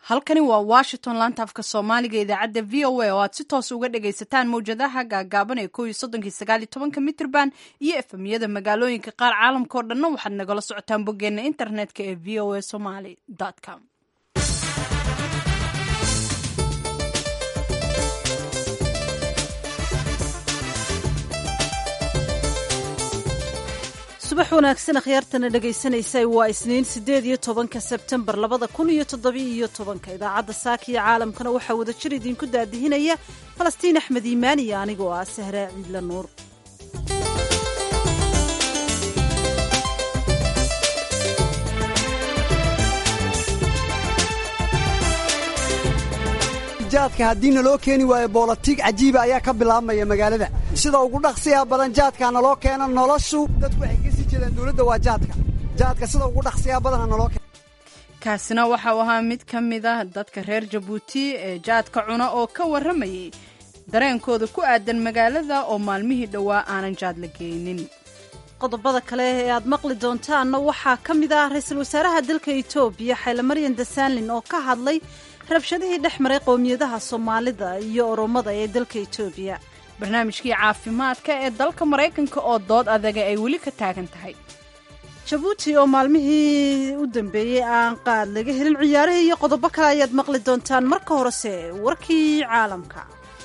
halkani waa washington laanta afka soomaaliga idaacadda v o a oo aad si toos uga dhagaysataan mawjadaha gaagaaban ee ko iyo soddonkii sagaal iyo tobanka mitrban iyo efemyada magaalooyinka qaar caalamka oo dhanna waxaad nagala socotaan boggeena internetka ee v o a somaly com subax wanaagsan akhyaartana dhegaysanaysa waa isniin siddeed iyo tobanka sebtembar labada kun iyo toddobiyo iyo tobanka idaacadda saaka iyo caalamkana waxaa wada jir idinku daadihinaya falastiin axmed iimaan iyo anigoo ah sahraa ciidla nuur jaadka haddii naloo keeni waayo boolatiig cajiiba ayaa ka bilaabmaya magaalada sida ugu dhaqsiya badan jaadkaa naloo keena noloshu dadku waxay ka sii jeedaan dowladda waa jaadka jaadka sida ugu dhaqsiya badana naloo keena kaasina waxa uu ahaa mid ka mid ah dadka reer jabuuti ee jaadka cuna oo ka warramayay dareenkooda ku aadan magaalada oo maalmihii dhowaa aanan jaad la geynin qodobada kale ee aad maqli doontaanna waxaa ka mid ah ra-iisul wasaaraha dalka etoobiya xaylemaryan dasaanlin oo ka hadlay rabshadihii dhex maray qowmiyadaha soomaalida iyo oromada ee dalka etoobiya barnaamijkii caafimaadka ee dalka maraykanka oo dood adaga ay weli ka taagan tahay jabuuti oo maalmihii u dambeeyey aan qaad laga helin ciyaarihii iyo qodobo kale ayaad maqli doontaan marka horese warkii caalamka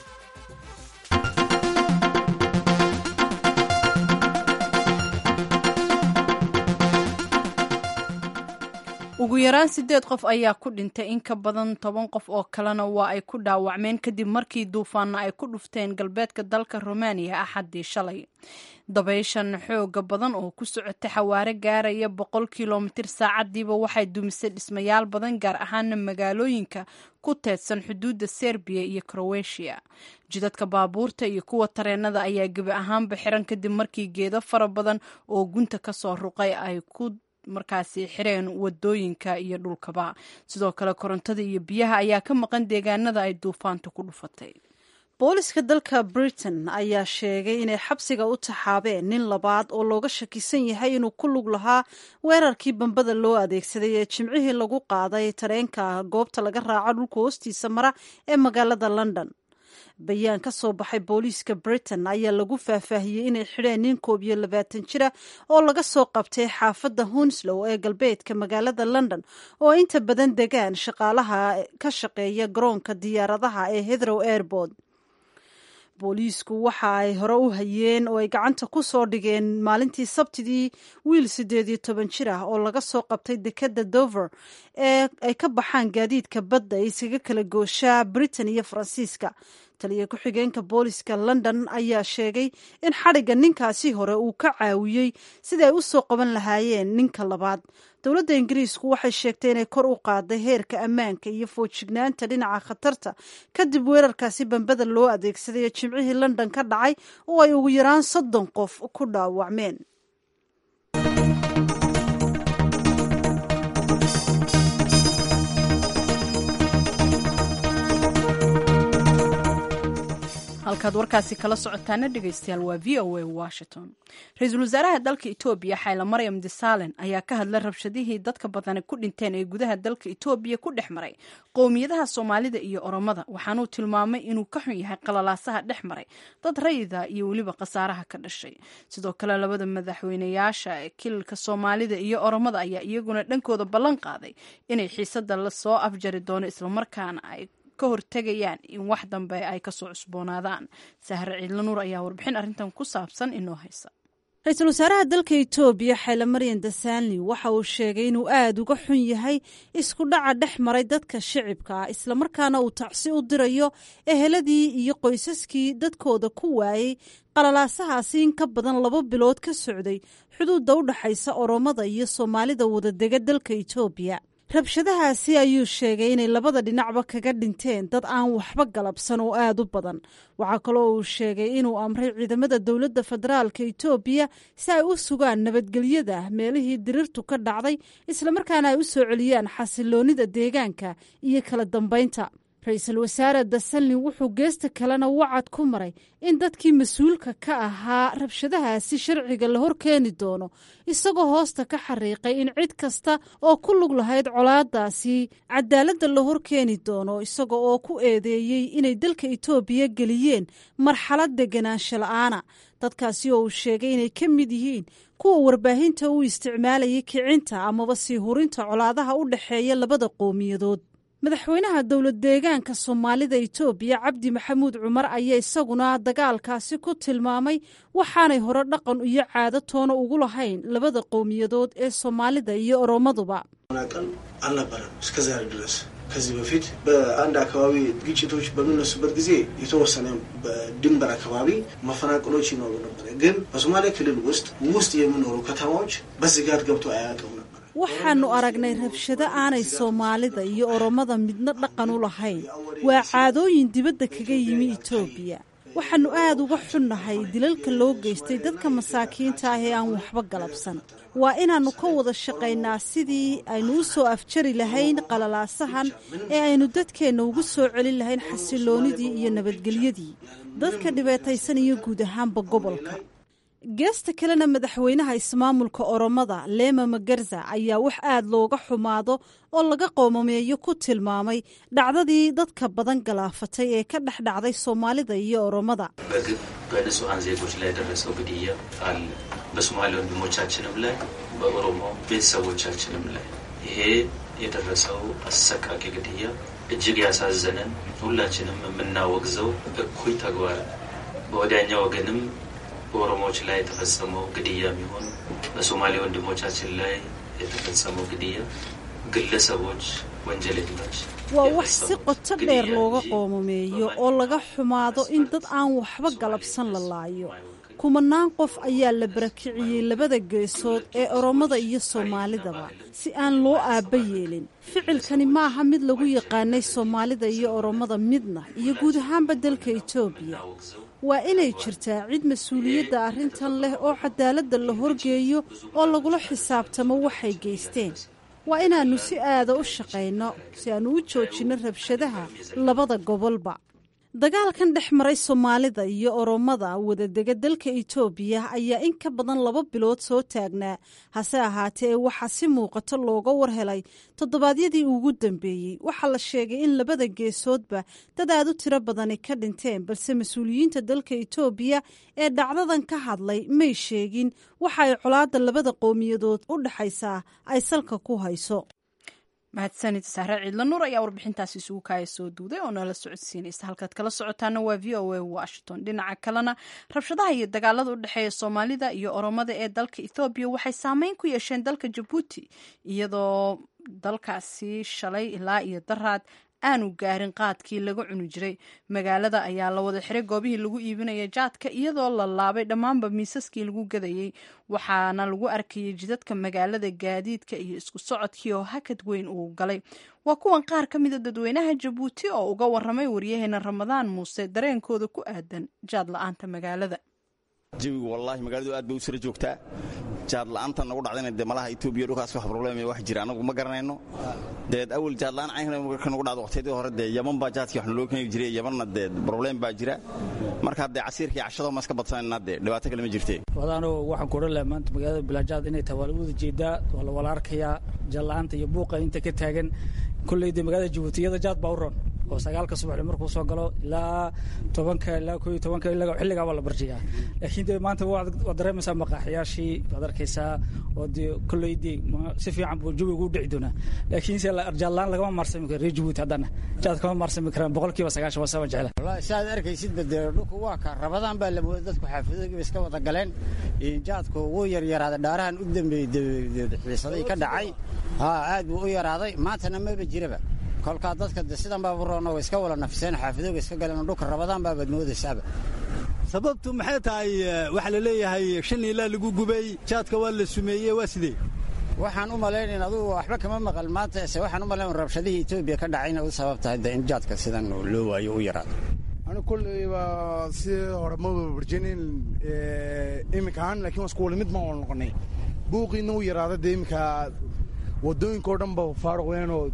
ugu yaraan siddeed qof ayaa ku dhintay in ka badan toban qof oo kalena waa ay ku dhaawacmeen kadib markii duufaanna ay ku dhufteen galbeedka dalka rumaaniya axaddii shalay dabayshan xooga badan oo ku socotay xawaare gaaraya boqol kilomitir saacadiiba waxay dumisay dhismayaal badan gaar ahaana magaalooyinka ku teedsan xuduudda serbiya iyo krowetiya jidadka baabuurta iyo kuwa tareenada ayaa gebi ahaanba xiran kadib markii geedo fara badan oo gunta kasoo ruqay ay ku markaasi xireen wadooyinka iyo dhulkaba sidoo kale korontada iyo biyaha ayaa ka maqan deegaanada ay duufaanta ku dhufatay booliska dalka britain ayaa sheegay inay xabsiga u taxaabeen nin labaad oo looga shakisan yahay inuu ku lug lahaa weerarkii bambada loo adeegsaday ee jimcihii lagu qaaday tareenka goobta laga raaco dhulka hoostiisa mara ee magaalada london bayaan ka soo baxay booliiska britain ayaa lagu faahfaahiyey inay xidheen nin koob iyo labaatan jira oo laga soo qabtay xaafadda hunslow ee galbeedka magaalada london oo inta badan degaan shaqaalaha ka shaqeeya garoonka diyaaradaha ee heathrow airport booliisku waxa ay hore u hayeen oo ay gacanta ku soo dhigeen maalintii sabtidii wiil siddeed iyo toban jir ah oo laga soo qabtay dekadda dover ee ay ka baxaan gaadiidka badda ee iskaga kala gooshaa britain iyo faransiiska taliya ku-xigeenka booliska london ayaa sheegay in xadhigga ninkaasi hore uu ka caawiyey sidai ay u soo qaban lahaayeen ninka labaad dowladda ingiriisku waxay sheegtay inay kor u qaaday heerka ammaanka iyo foojignaanta dhinaca khatarta kadib weerarkaasi bambada loo adeegsaday ee jimcihii london ka dhacay oo ay ugu yaraan soddon qof ku dhaawacmeen halkaad warkaasi kala socotaana dhegaystayaal waa v o a washington ra-iisul wasaaraha dalka etoobiya xayla maryam disalen ayaa ka hadlay rabshadihii dadka badani ku dhinteen ee gudaha dalka etoobiya ku dhex maray qowmiyadaha soomaalida iyo oromada waxaanuu tilmaamay inuu ka xun yahay qalalaasaha dhex maray dad rayida iyo weliba khasaaraha ka dhashay sidoo kale labada madaxweynayaasha kililka soomaalida iyo oromada ayaa iyaguna dhankooda ballan qaaday inay xiisada lasoo afjari doono islamarkaana ay ka hortegayaan in wax dambe ay kasoo cusboonaadaan sahre ciidla nuur ayaa warbixin arrintan ku saabsan inoo haysa ra-iisul wasaaraha dalka etoobiya xayla maryan dasaanli waxa uu sheegay inuu aada uga xun yahay isku dhaca dhex maray dadka shicibka ah islamarkaana uu tacsi u dirayo eheladii iyo qoysaskii dadkooda ku waayey qalalaasahaasi in ka badan laba bilood ka socday xuduudda u dhaxaysa oromada iyo soomaalida wadadega dalka etoobiya rabshadahaasi ayuu sheegay inay labada dhinacba kaga dhinteen dad aan waxba galabsan oo aada u badan waxaa kaloo uu sheegay inuu amray ciidamada dowladda federaalka etoobiya si ay u sugaan nabadgelyada meelihii dirirtu ka dhacday islamarkaana ay u soo celiyaan xasiloonida deegaanka iyo kala dambaynta ra-iisul wasaare dasalin wuxuu geesta kalena wacad ku maray in dadkii mas-uulka ka ahaa rabshadahaasi sharciga la hor keeni doono isagoo hoosta ka xariiqay in cid kasta oo ku lug lahayd colaadaasi cadaaladda la hor keeni doono isaga oo ku eedeeyey inay dalka itoobiya geliyeen marxalad deganaansho la-aana dadkaasi oo uu sheegay inay ka mid yihiin kuwa warbaahinta u isticmaalayay kicinta amaba sii hurinta colaadaha u dhexeeya labada qowmiyadood madaxweynaha dowlad deegaanka soomaalida itoobiya cabdi maxamuud cumar ayaa isaguna dagaalkaasi ku tilmaamay waxaanay hore dhaqan iyo caado toona ugu lahayn labada qowmiyadood ee soomaalida iyo oromaduba ቀን አልነበረም እስከዛሬ ድረስ ከዚህ በፊት በአንድ አካባቢ ግጭቶች በሚነሱበት ጊዜ የተወሰነ በድንበር አካባቢ መፈናቀሎች ይኖሩ ነበር። ግን በሶማሌ ክልል ውስጥ ውስጥ የሚኖሩ ከተማዎች በስጋት ገብቶ አያውቅም ነበር። waxaannu aragnay rabshado aanay soomaalida iyo oromada midna dhaqan u lahayn waa caadooyin dibadda kaga yimi itoobiya waxaannu aad uga xunnahay dilalka loo geystay dadka masaakiinta ah ee aan waxba galabsan waa inaannu ka wada shaqaynaa sidii aynu u soo afjari lahayn qalalaasahan ee aynu dadkeenna ugu soo celin lahayn xasiloonidii iyo nabadgelyadii dadka dhibaataysan iyo guud ahaanba gobolka geesta kalena madaxweynaha ismaamulka oromada leema magarza ayaa wax aad looga xumaado oo laga qoomameeyo ku tilmaamay dhacdadii dadka badan galaafatay ee ka dhex dhacday soomaalida iyo oromada በግብ በንጹሐን ዜጎች ላይ የደረሰው ግድያ አለ። በሶማሌ ወንድሞቻችንም ላይ በኦሮሞ ቤተሰቦቻችንም ላይ ይሄ የደረሰው አሰቃቂ ግድያ እጅግ ያሳዘነን ሁላችንም የምናወግዘው እኩይ ተግባር በወዲያኛ ወገንም በኦሮሞዎች ላይ የተፈጸመው ግድያ የሚሆን በሶማሌ ወንድሞቻችን ላይ የተፈጸመው ግድያ ግለሰቦች ወንጀለኞች waa wax si qoto dheer looga qoomameeyo oo laga xumaado in dad aan waxba galabsan la laayo kumanaan qof ayaa la barakiciyey labada geesood ee oromada iyo soomaalidaba si aan loo aabba yeelin ficilkani maaha mid lagu yaqaanay soomaalida iyo oromada midna iyo guud ahaanba dalka itoobiya waa inay jirtaa cid mas-uuliyadda arrintan leh oo cadaaladda la horgeeyo oo lagula xisaabtamo waxay geysteen waa inaannu si aada u shaqayno si aannu u joojinno rabshadaha labada gobolba dagaalkan dhex maray soomaalida iyo oromada wadadega dalka itoobiya ayaa in ka badan laba bilood soo taagnaa hase ahaatee waxaa si muuqato looga warhelay toddobaadyadii ugu dambeeyey waxaa la sheegay in labada geesoodba dad aad u tiro badani ka dhinteen balse mas-uuliyiinta dalka itoobiya ee dhacdadan ka hadlay may sheegin waxa ay colaadda labada qowmiyadood u dhexaysaa ay salka ku hayso mahadsanid sahre ciidla nuur ayaa warbixintaasi isugu kaaya soo duuday oo nala socodsiinaysa halkaad kala socotaana waa v o a washington dhinaca kalena rabshadaha iyo dagaalada u dhexeeya soomaalida iyo oromada ee dalka ethoobiya waxay saameyn ku yeesheen dalka jabuuti iyadoo dalkaasi shalay ilaa iyo daraad aanu gaarin qaadkii laga cuni jiray magaalada ayaa la wada xiray goobihii lagu iibinaya jaadka iyadoo la laabay dhammaanba miisaskii lagu gadayey waxaana lagu arkayay jidadka magaalada gaadiidka iyo isku socodkii oo hakad weyn uu galay waa kuwan qaar ka mida dadweynaha jabuuti oo uga waramay waryaheena ramadaan muuse dareenkooda ku aadan jaad la-aanta magaalada jawigu wallaahi magaaladu aad bay u sara joogtaa jaad la'aanta nagu dhacdayna dee malaha etoobiya dhulkaas wax problem wax jira anagu ma garanayno deed awal jaad la'aan cayn marka nagu dhacdo waqtiyadii hore dee yaman baa jaadkii wax naloo keeni jiray yamanna dee problem baa jira marka dee casiirka iyo cashado ma iska badsanayna dee dhibaato kale ma jirtee wadaano waxaan ku odhan lahaa maanta magaalada bilaajaad inay tahay waa la wada jeedaa waa la wala arkayaa jaad la'aanta iyo buuqa inta ka taagan kolley dee magaalada jabuuti iyada jaad baa u ron oo sagaalka subaxdii markuu soo galo ilaa tobanka ilaa koo iyo tobanka xilligaa waa la barjiyaa laakiin dee maanta waad dareemaysaa maqaaxiyaashii waad arkaysaa oo dee kolley dee si fiican buu jawigu u dhici doonaa laakiin se jaadlaan lagama maarsami karo reer jabuuti haddana jaad kama maarsami karaan boqolkiiba sagaashan waa sama jecla wallahi saaad arkaysidba dee dhulku waa ka rabadaan baa la mooday dadku xaafidoogiiba iska wada galeen jaadku wuu yaryaraaday dhaarahan u dambeeyey xiisadii ka dhacay haa aad buu u yaraaday maantana maba jiraba kolkaa dadka de sidan baaba roona way iska wala nafiseen xaafidooga iska galeen dhulka rabadaan baabaad moodaysaaba sababtu maxay tahay waxaa la leeyahay shan ilaa lagu gubay jaadka waa la sumeeyey waa sidee waxaan u malaynayn adugu waxba kama maqal maanta se waxaan u malayn rabshadihii etoobiya ka dhacayna u sabab tahay de in jaadka sidan loo waayo u yaraado anu kolleyba si hore ma warjinin iminka ahaan lakin waa isku wala mid ma wala noqonay buuqiina u yaraada dee iminka wadooyinka oo dhan ba faaruq weenoo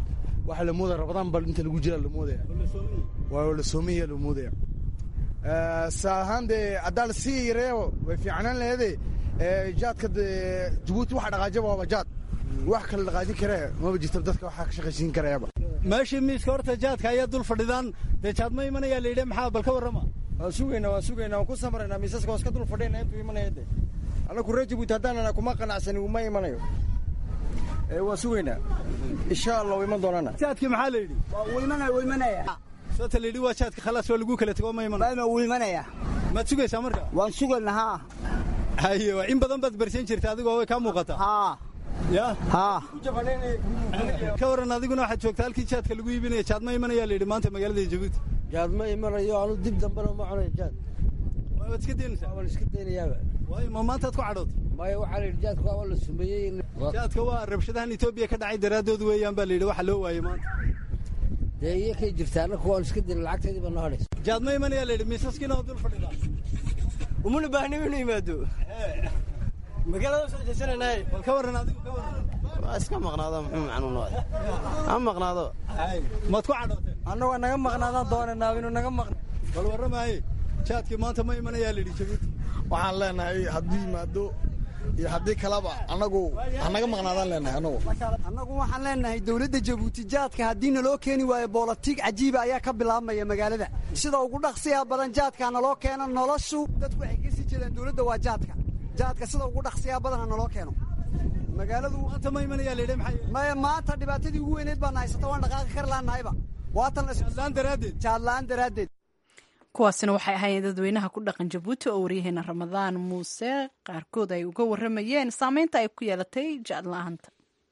waxaa la moodaya rabadaan bal inta lagu jira la moodaya waa la soomaya la moodaya saa ahaan dee haddaa la sii yareeyo way fiicnaan laheede jaadka jabuuti waxa dhaqaajaba waaba jaad wax kala dhaqaajin karee maba jirta dadka waxaa ka shaqaysiin karayaba meeshii miiska horta jaadka ayaa dul fadhidaan dee jaad ma imanayaa la yidhi maxaa bal ka warrama waan sugaynaa waan sugaynaa waan ku samraynaa miisaska waan iska dul fadhiyna intuu imanaya de annagu reer jabuuti haddaanana kuma qanacsani uma imanayo waan sugaynaa insha allah u iman doonana jaadkii maxaa la yidhi imanaya sababta la yidhi waa jaadka khalaas waa lagu kala tego ma imanayo wuu imanaya maad sugaysaa marka waan sugayna haa haye in badan baad barsan jirta adigoo way kaa muuqataa haa ya haa ka waran adiguna waxaad joogtaa halkii jaadka lagu iibinaya jaad ma imanayaa la yidhi maanta magaalada jabuuti jaad ma imanayo anu dib dambena ma cunayo jaad waad iska daynaysaa waan iska daynayaaba waayo ma maantaad ku cadhootay maya waxaa la yidhi jaadka waa la sumeeyey jaadka waa rabshadahan etoobiya ka dhacay daraaddood weeyaan baa la yidhi waxa loo waayey maanta dee iyo kay jirtaa annaku waan iska dayna lacagteedii baa noo hadhaysa jaad ma imanayaa la yidhi miisaskiina waa dul fadhidaa umuna baahni inuu yimaado magaalada soo jeesanaynaay bal ka warran adigu ka warran waa iska maqnaado muxuu macnuun waay ha maqnaado maad ku cadhootay annagu naga maqnaadaan doonanaa inuu naga maqna bal warramaaye jaadkii maanta ma imanayaa la yidhi jabuuti waxaan leenahay hadduu yimaado iyo haddii kaleba annagu hanaga maqnaadaan leenahay annagu annagu waxaan leenahay dowladda jabuuti jaadka haddii naloo keeni waayo boolatiig cajiiba ayaa ka bilaabmaya magaalada sida ugu dhaqsiya badan jaadka naloo keeno noloshu dadku waxay kasii jeedaan dowladda waa jaadka jaadka sida ugu dhaqsiyaa badana naloo keeno magaaladu maanta ma imanayaa la yidhi maxay maya maanta dhibaatadii ugu weyneed baan haysata waan dhaqaaqi kar laannahayba waatan jaadlaan daraaddeed jaadlaan daraaddeed kuwaasina waxay ahaayeen dadweynaha ku dhaqan jabuuti oo waryaheena ramadaan muuse qaarkood ay uga warramayeen saameynta ay ku yeelatay jaadla-aanta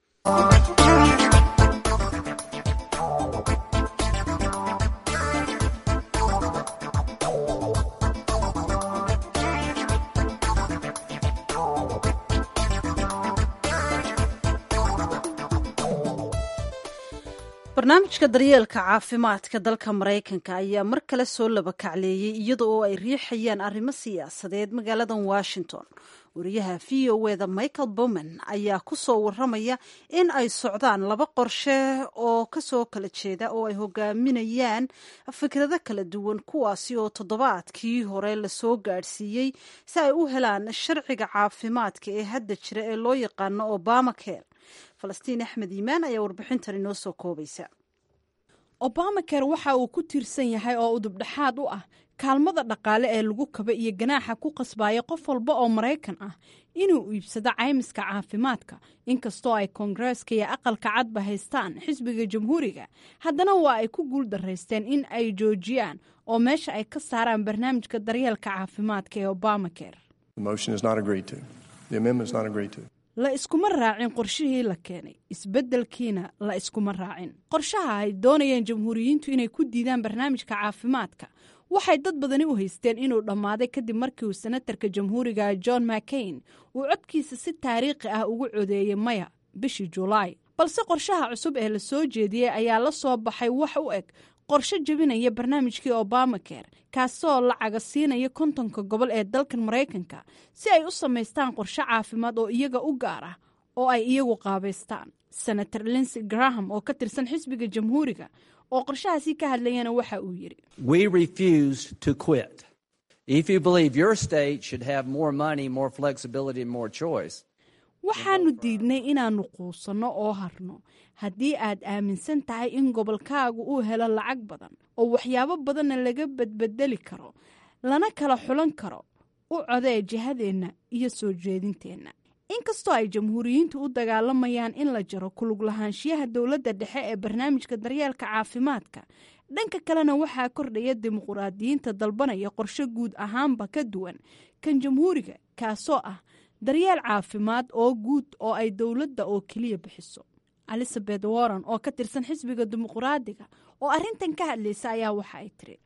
barnaamijka daryeelka caafimaadka dalka maraykanka ayaa mar kale soo laba kacleeyey iyada oo ay riixayaan arrimo siyaasadeed magaaladan washington wariyaha v o eda michael bowman ayaa ku soo waramaya in ay socdaan laba qorshe oo kasoo kala jeeda oo ay hogaaminayaan fikrado kala duwan kuwaasi oo toddobaadkii hore lasoo gaadhsiiyey si ay u helaan sharciga caafimaadka ee hadda jira ee loo yaqaano obama care falastiin axmed iimaan ayaa warbixintan inoo soo koobaysa obamacare waxa uu ku tiirsan yahay oo udubdhexaad u ah kaalmada dhaqaale ee lagu kaba iyo ganaaxa ku qasbaya qof walba oo maraykan ah inuu iibsado caymiska caafimaadka inkastoo ay koongareeska iyo aqalka cadba haystaan xisbiga jamhuuriga haddana waa ay ku guul daraysteen in ay joojiyaan oo meesha ay ka saaraan barnaamijka daryeelka caafimaadka ee obamacare la iskuma raacin qorshihii la keenay isbeddelkiina la iskuma raacin qorshaha ay doonayeen jamhuuriyiintu inay ku diidaan barnaamijka caafimaadka waxay dad badani u haysteen inuu dhammaaday kadib markii uu senatarka jamhuuriga john mccain uu codkiisa si taariikhi ah ugu codeeyey maya bishii julaay balse qorshaha cusub ee la soo jeediyey ayaa la soo baxay wax u eg qorshe jebinaya barnaamijkii obamacare kaasoo lacaga siinaya kontonka gobol ee dalkan maraykanka si ay u samaystaan qorshe caafimaad oo iyaga u gaar ah oo ay iyagu qaabaystaan senator linsey graham oo ka tirsan xisbiga jamhuuriga oo qorshahaasi ka hadlayana waxa uu yidhi waxaanu diidnay inaannu quusanno oo harno haddii aad aaminsan tahay in gobolkaagu uu helo lacag badan oo waxyaabo badanna laga badbedeli karo lana kala xulan karo u codee jihadeenna iyo soo jeedinteenna inkastoo ay jamhuuriyiintu u dagaalamayaan in la jaro kulug lahaanshiyaha dowladda dhexe ee barnaamijka daryeelka caafimaadka dhanka kalena waxaa kordhaya dimuquraadiyiinta dalbanaya qorshe guud ahaanba ka duwan kan jamhuuriga kaasoo ah daryeel caafimaad oo guud oo ay dowladda oo keliya bixiso elizabeth warren oo ka tirsan xisbiga dimuquraadiga oo arrintan ka hadlaysa ayaa waxa ay tiri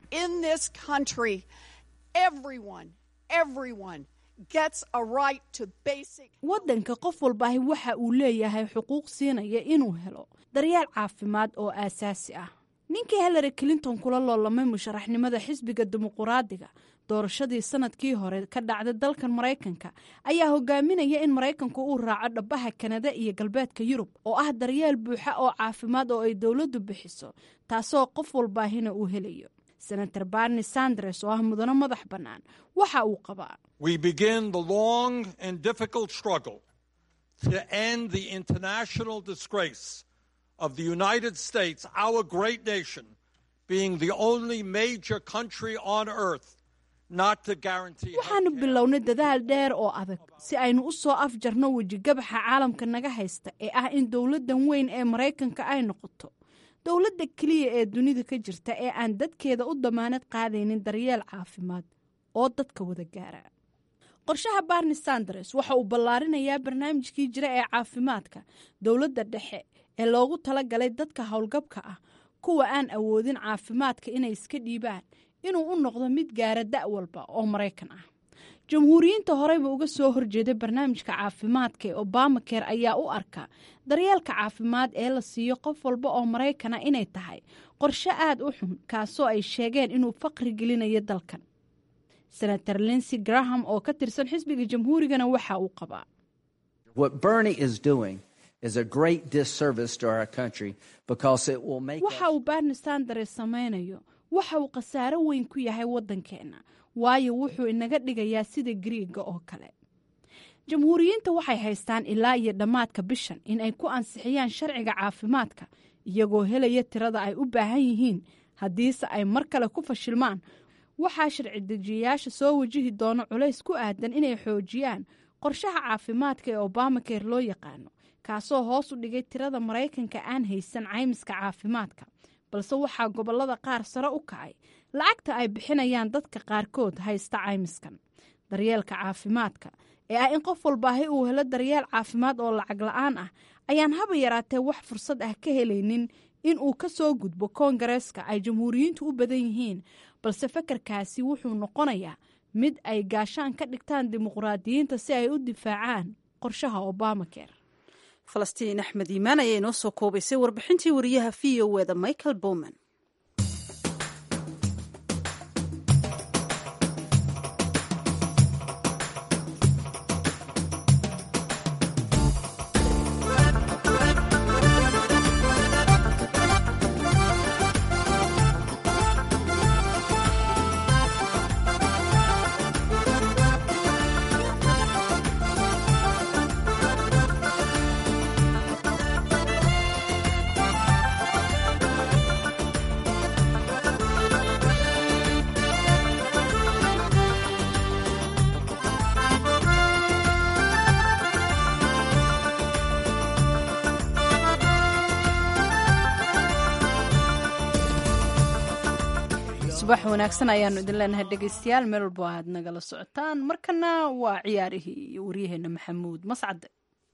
waddanka qof walbaahi waxa uu leeyahay xuquuq siinaya inuu helo daryeel caafimaad oo aasaasi ah ninkii hillary clinton kula loolamay musharaxnimada xisbiga dimuquraadiga doorashadii sanadkii hore ka dhacday dalkan maraykanka ayaa hogaaminaya in maraykanku uu raaco dhabaha kanada iyo galbeedka yurub oo ah daryeel buuxa oo caafimaad oo ay dowladdu bixiso taasoo qof walbaahina uu helayo senator barni sanders oo ah mudano madax bannaan waxa uu qabaa We begin the long and difficult struggle to end the international disgrace of the United States, our great nation, being the only major country on earth not to guarantee. waxaanu bilownay dadaal dheer oo adag si aynu u soo afjarno wejigabaxa caalamka naga haysta ee ah in dowladdan weyn ee maraykanka ay noqoto dowladda keliya ee dunida ka jirta ee aan dadkeeda u damaanad qaadaynin daryeel caafimaad oo dadka wada gaara qorshaha barni sanders waxa uu ballaarinayaa barnaamijkii jira ee caafimaadka dowladda dhexe ee loogu talagalay dadka howlgabka ah kuwa aan awoodin caafimaadka inay iska dhiibaan inuu u noqdo mid gaara da' walba oo maraykan ah jamhuuriyiinta horeyba uga soo horjeeday barnaamijka caafimaadka ee obamaker ayaa u arka daryeelka caafimaad ee la siiyo qof walba oo maraykana inay tahay qorshe aad u xun kaasoo ay sheegeen inuu faqri gelinayo dalkan senator linsey graham oo ka tirsan xisbiga jamhuurigana waxa uu qabaa What Bernie is doing is a great disservice to our country because it will make waxa uu barni sanders samaynayo waxa uu khasaaro weyn ku yahay waddankeenna waayo wuxuu inaga dhigayaa sida griiga oo kale jamhuuriyiinta waxay haystaan ilaa iyo dhammaadka bishan in ay ku ansixiyaan sharciga caafimaadka iyagoo helaya tirada ay u baahan yihiin haddiise ay mar kale ku fashilmaan waxaa sharci dejiyayaasha soo wajihi doono culays ku aadan inay xoojiyaan qorshaha caafimaadka ee obamaker loo yaqaano kaasoo hoos u dhigay tirada maraykanka aan haysan caymiska caafimaadka balse waxaa gobollada qaar sare u kacay lacagta ay bixinayaan dadka qaarkood haysta caymiskan daryeelka caafimaadka ee ah in qof walbaahi uu helo daryeel caafimaad oo lacag la-aan ah ayaan haba yaraatee wax fursad ah ka helaynin in uu ka soo gudbo koongareeska ay jamhuuriyiintu u badan yihiin balse fakarkaasi wuxuu noqonayaa mid ay gaashaan ka dhigtaan dimuqraadiyiinta si ay u difaacaan qorshaha obamaker falastiin axmed iimaan ayaa inoo soo koobaysay warbixintii wariyaha v o eda michael bowman subax wanaagsan ayaanu idin leenahay dhegaystayaal meel walbo aad nagala socotaan markana waa ciyaarihii iyo waryaheena maxamuud mascade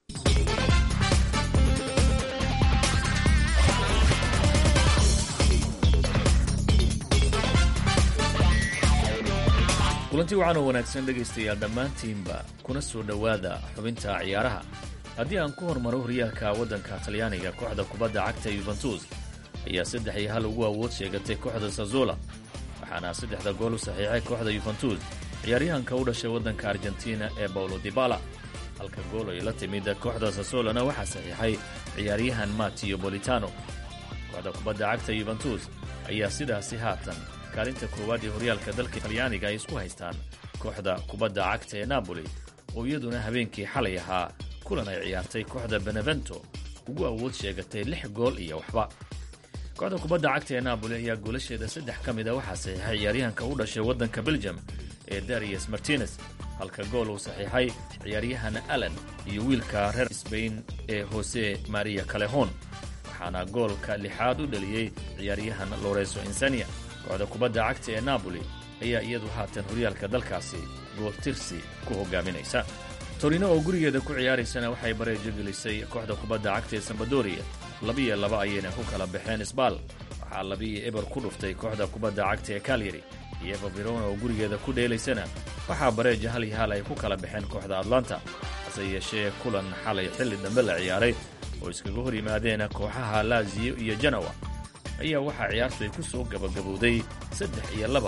kulanti waxaan oo wanaagsan dhegaystayaal dhammaantiinba kuna soo dhowaada xubinta ciyaaraha haddii aan ku hormaro horyaalka waddanka talyaaniga kooxda kubadda cagta yuventus ayaa saddex iyo hal ugu awood sheegatay kooxda sazola waxaana saddexda gool u saxiixay kooxda yuventus ciyaaryahanka u dhashay waddanka argentina ee bawlo dibala halka gool ay la timid kooxda sasolana waxaa saxiixay ciyaaryahan matio bolitano kooxda kubadda cagta yuventus ayaa sidaasi haatan kaalinta koowaad ee horyaalka dalka talyaaniga ay isku haystaan kooxda kubadda cagta ee napoli oo iyaduna habeenkii xalay ahaa kulan ay ciyaartay kooxda benevento ugu awood sheegatay lix gool iyo waxba kooxda kubadda cagta ee napoli ayaa goolasheeda saddex ka mid a waxaa saxiixay ciyaaryahanka u dhashay waddanka belgium ee darius martinez halka gool uu saxiixay ciyaaryahan allen iyo wiilka reer sbain ee jose maria calehon waxaana goolka lixaad u dhaliyey ciyaaryahan loreso insania kooxda kubadda cagta ee napoli ayaa iyadu haatan horyaalka dalkaasi gooltirsi ku hogaaminaysa torino oo gurigeeda ku ciyaaraysana waxay bareejo gelisay kooxda kubadda cagta ee sambadoria labiyo laba ayayna ku kala baxeen sbal waxaa labiyo eber ku dhuftay kooxda kubadda cagta ee kalyari iyeva verona oo gurigeeda ku dheelaysana waxaa bareeja hal iyo hal ay ku kala baxeen kooxda atlanta hase yeeshee kulan xalay xilli dambe la ciyaaray oo iskaga hor yimaadeen kooxaha laziyo iyo janawa ayaa waxaa ciyaartu ay ku soo gabagabowday saddex iyo laba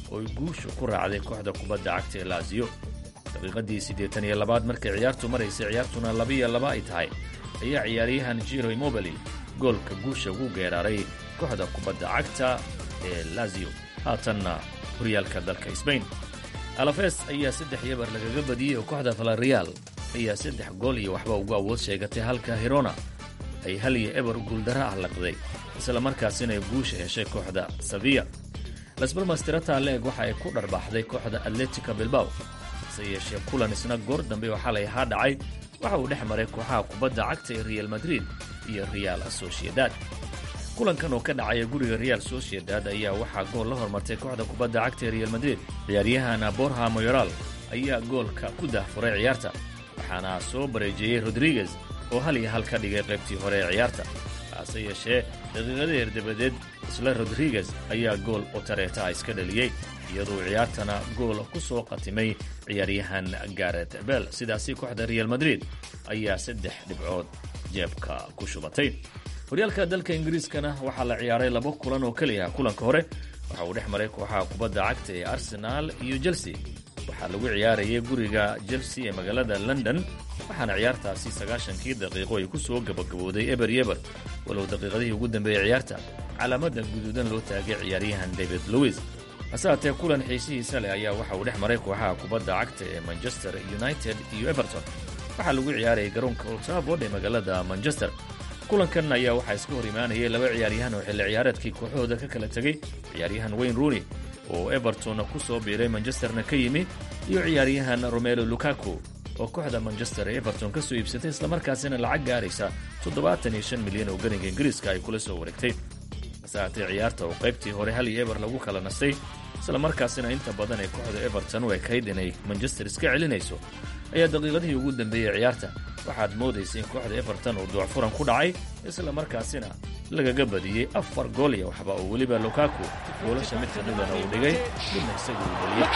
oo ay guushu ku raacday kooxda kubadda cagta ee laasiyo daqiiqadii siddeetan iyo labaad markay ciyaartu maraysay ciyaartuna labiyo laba ay tahay ayaa ciyaaryahan jiro imobili goolka guusha ugu geeraaray kooxda kubadda cagta ee laziyo haatanna horyaalka dalka sbain alafes ayaa saddex yabar lagaga badiyey oo kooxda valarial ayaa saddex gool iyo waxba ugu awood sheegatay halka hirona ay hal iyo eber guuldaro ah laqday isla markaasina ay guusha heshay kooxda saviya lasbalmastirata leeg waxa ay ku dharbaaxday kooxda atletica bilbaw hase yeeshee kulan isna goor dambe oo xalay ahaa dhacay waxa uu dhex maray kooxaha kubadda cagta ee real madrid iyo real sociedad kulankan oo ka dhacaya guriga real sociedad ayaa waxaa gool la hormartay kooxda kubadda cagta ee real madrid ciyaaryahana borha moyoral ayaa goolka ku dahfuray ciyaarta waxaana soo bareejeeyey rodriguez oo hal iyo hal ka dhigay qaybtii hore ee ciyaarta hase yeeshee daqiiqadeer dabadeed isla rodriguez ayaa gool otareeta iska dhaliyey iyadoo ciyaartana gool ku soo qatimay ciyaaryahan garet bel sidaasi kooxda real madrid ayaa saddex dhibcood jeebka ku shubatay horyaalka dalka ingiriiskana waxaa la ciyaaray laba kulan oo keliya kulanka hore waxa uu dhex maray kooxaha kubadda cagta ee arsenaal iyo chelsea waxaa lagu ciyaarayay guriga chelsea ee magaalada london waxaana ciyaartaasi sagaashankii daqiiqo ay ku soo gabagabooday eber yeber walow daqiiqadihii ugu dambeeyey ciyaarta calaamada guduudan loo taagay ciyaaryahan david lewis hase haatee kulan xiisihiisa leh ayaa waxa uu dhex maray kooxaha kubadda cagta ee manchester united iyo everton waxaa lagu ciyaarayay garoonka old trafford ee magaalada manchester kulankan ayaa waxaa iska hor imaanayay laba ciyaaryahan oo xilli ciyaareedkii kooxahooda ka kala tegey ciyaaryahan wayne rooney oo everton ku soo biiray manchesterna ka yimi iyo ciyaaryahan romelo lukaku oo kooxda manchester ee everton ka soo iibsatay islamarkaasina lacag gaaraysa toddobaatan iyo shan milyan oo ganiga ingiriiska ay kula soo wareegtay hase haatee ciyaarta oo qaybtii hore hal iyo eber lagu kala nastay islamarkaasina inta badan ee kooxda everton u ekayd inay manchester iska celinayso ayaa daqiiqadihii ugu dambeeyey ciyaarta waxaad moodaysa in kooxda everton uu duucfuran ku dhacay isla markaasina lagaga badiyey afar gool iyo waxba oo weliba lukaku goolasha mid kamidana uu dhigay midna isagu uu dhaliyey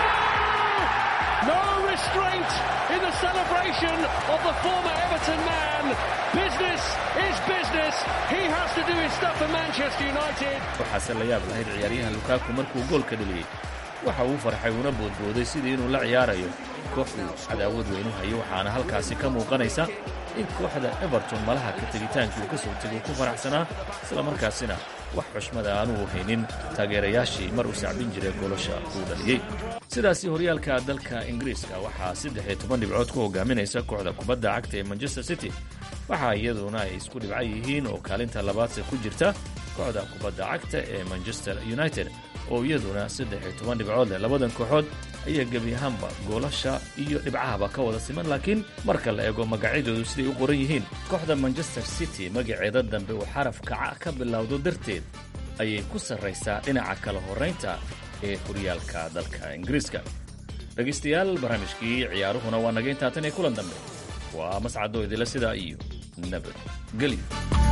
No restraint in the celebration of the former Everton man. Business is business. He has to do his stuff for Manchester United. waxaase la yaab lahayd ciyaaryahan lukaku markuu goolka dhaliyey waxa uu farxay una boodbooday sidii inuu la ciyaarayo kooxdu cadaawad weynu hayo waxaana halkaasi ka muuqanaysa in kooxda everton malaha ka tegitaankii uu ka soo tegay ku faraxsanaa islamarkaasina wax xushmada aanuu haynin taageerayaashii mar uu sacbin jiray goolasha uu dhaliyey sidaasi horyaalka dalka ingiriiska waxaa saddex iyo toban dhibcood ku hogaaminaysa kooxda kubadda cagta ee manchester city waxaa iyaduna ay isku dhibco yihiin oo kaalinta labaadse ku jirta kooxda kubadda cagta ee manchester united oo iyaduna saddex iyo toban dhibcood leh labadan kooxood ayaa gebi ahaanba goolasha iyo dhibcahaba ka wada siman laakiin marka la eego magacyadoodu siday u qoran yihiin kooxda manchester city magaceeda dambe uu xaraf kaca ka bilowdo darteed ayay ku sarraysaa dhinaca kala horraynta ee horyaalka dalka ingiriiska dhegaystayaal barnaamijkii ciyaaruhuna waa naga intaa tan iyo kulan dambe waa mascadoo idila sidaa iyo nabadgelyo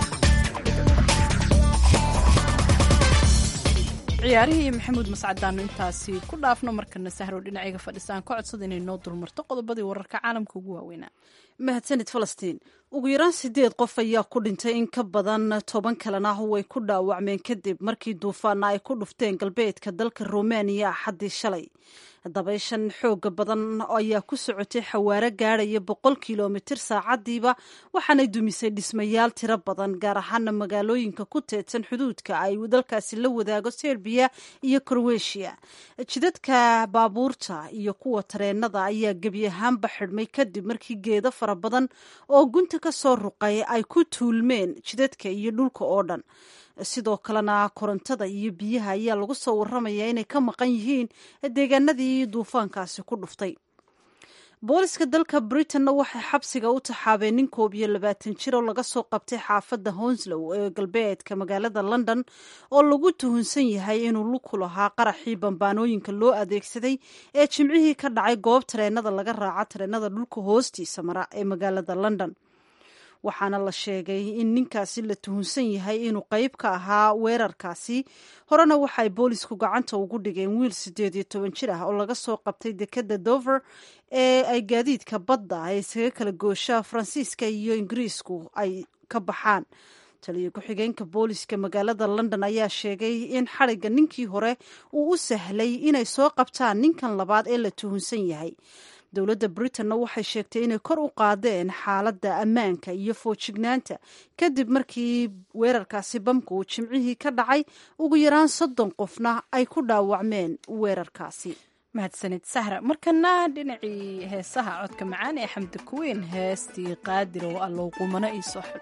ciyaarihii maxamuud mascadaanu intaasi ku dhaafno markana sahrow dhinacayga fadhisaan ka codsada inay noo dulmarto qodobadii wararka caalamka ugu waaweynaa mahadsanid falastiin ugu yaraan sideed qof ayaa ku dhintay in ka badan toban kalena way ku dhaawacmeen kadib markii duufaana ay ku dhufteen galbeedka dalka romaniya axaddii shalay dabayshan xooga badan ayaa ku socotay xawaaro gaadhaya boqol kilomitir saacadiiba waxaanay dumisay dhismayaal tiro badan gaar ahaana magaalooyinka ku teedsan xuduudka ay dalkaasi la wadaago serbiya iyo kroweshiya jidadka baabuurta iyo kuwa tareenada ayaa gebi ahaanba xidhmay kadib markii geedo fara badan oo gunta ka soo ruqay ay ku tuulmeen jidadka iyo dhulka oo dhan sidoo kalena korontada iyo biyaha ayaa lagu soo waramayaa inay ka maqan yihiin deegaanadii duufaankaasi ku dhuftay booliska dalka britanna waxay xabsiga u taxaabeen nin koob iyo labaatan jir oo laga soo qabtay xaafadda honslow ee galbeedka magaalada london oo lagu tuhunsan yahay inuu luku lahaa qaraxii bambaanooyinka loo adeegsaday ee jimcihii ka dhacay goob tareenada laga raaca tareenada dhulka hoostiisa mara ee magaalada london waxaana la sheegay in ninkaasi la tuhunsan yahay inuu qayb ka ahaa weerarkaasi horena waxaay boolisku gacanta ugu dhigeen wiil siddeed iyo toban jir ah oo laga soo qabtay dekadda dover ee ay gaadiidka badda ay isaga kala goosha faransiiska iyo ingiriisku ay ka baxaan taliyo ku-xigeenka booliska magaalada london ayaa sheegay in xadhigga ninkii hore uu u sahlay inay soo qabtaan ninkan labaad ee la tuhunsan yahay dowladda britanna waxay sheegtay inay kor u qaadeen xaaladda ammaanka iyo foojignaanta kadib markii weerarkaasi bamka uu jimcihii ka dhacay ugu yaraan soddon qofna ay ku dhaawacmeen weerarkaasi mahadsanid sahra markana dhinacii heesaha codka macaan ee xamdi kuweyn heestii qaadir oo allow qumano ii soo xidho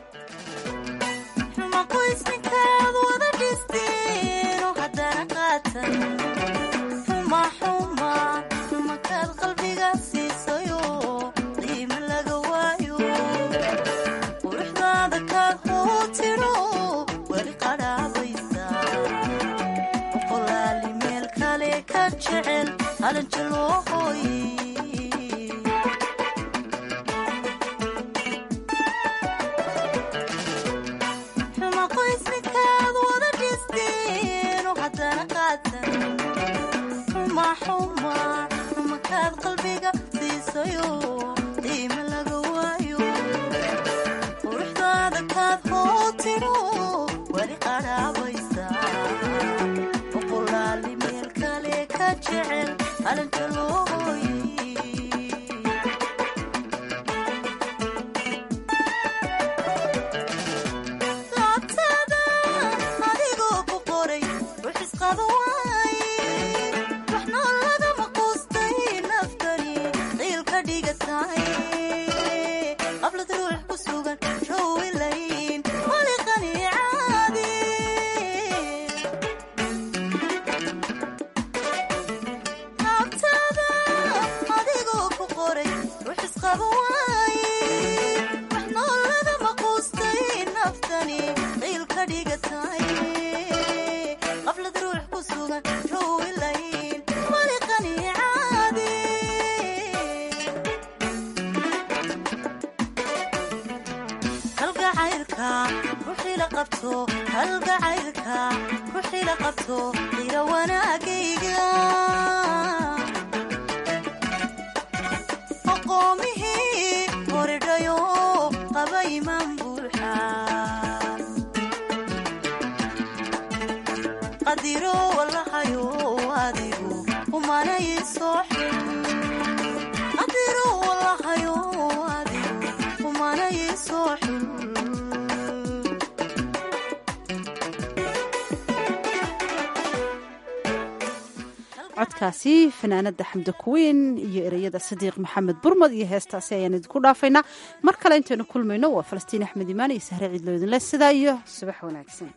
codkaasi fanaanada xamdi kuweyn iyo ereyada sadiiq maxamed burmad iyo heestaasi ayaan idinku dhaafaynaa mar kale intaynu kulmayno waa falastiin axmed imaan iyo sahre ciidloodinle sidaa iyo subax wanaagsan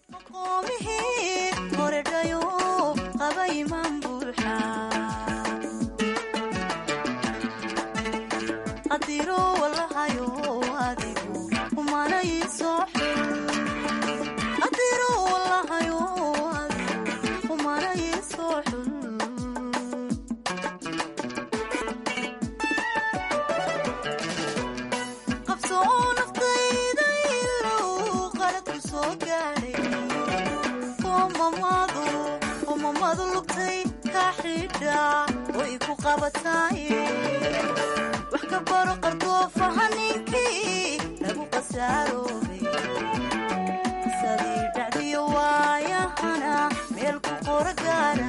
wax ka baro qardoofaha ninkii lagu qasaaroobay sadii dhacdiyo waayahana meel ku qoro gaara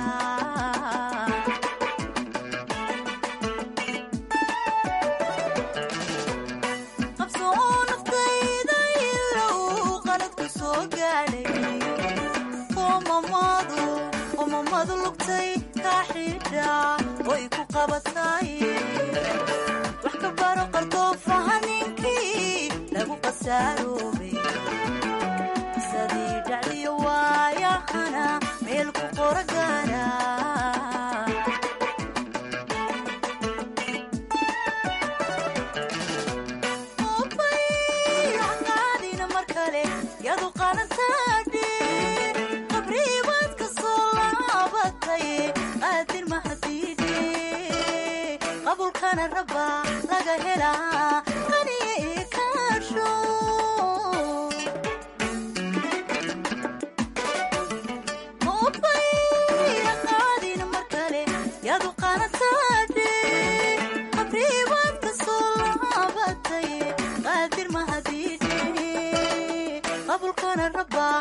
qabso oo naftayda ilow qalad ku soo gaadhay qomamadu lugtay kaa xidha way ku qabatay wax ka baro qardoofaha ninkii lagu qasaaroobay sadii dhacdiyo waayahana meel ku qoro gaara qaadina mar kale yadu qalantaadhe qabriibaad ka soo laabatay qaadir mahadiidhe qabulkana raba laga helaa qaniye ee kaasho qaadina mar kale yadu qalantaadhe qabriibaad ka soo laabatay qaadir mahadiidhe kana rabaa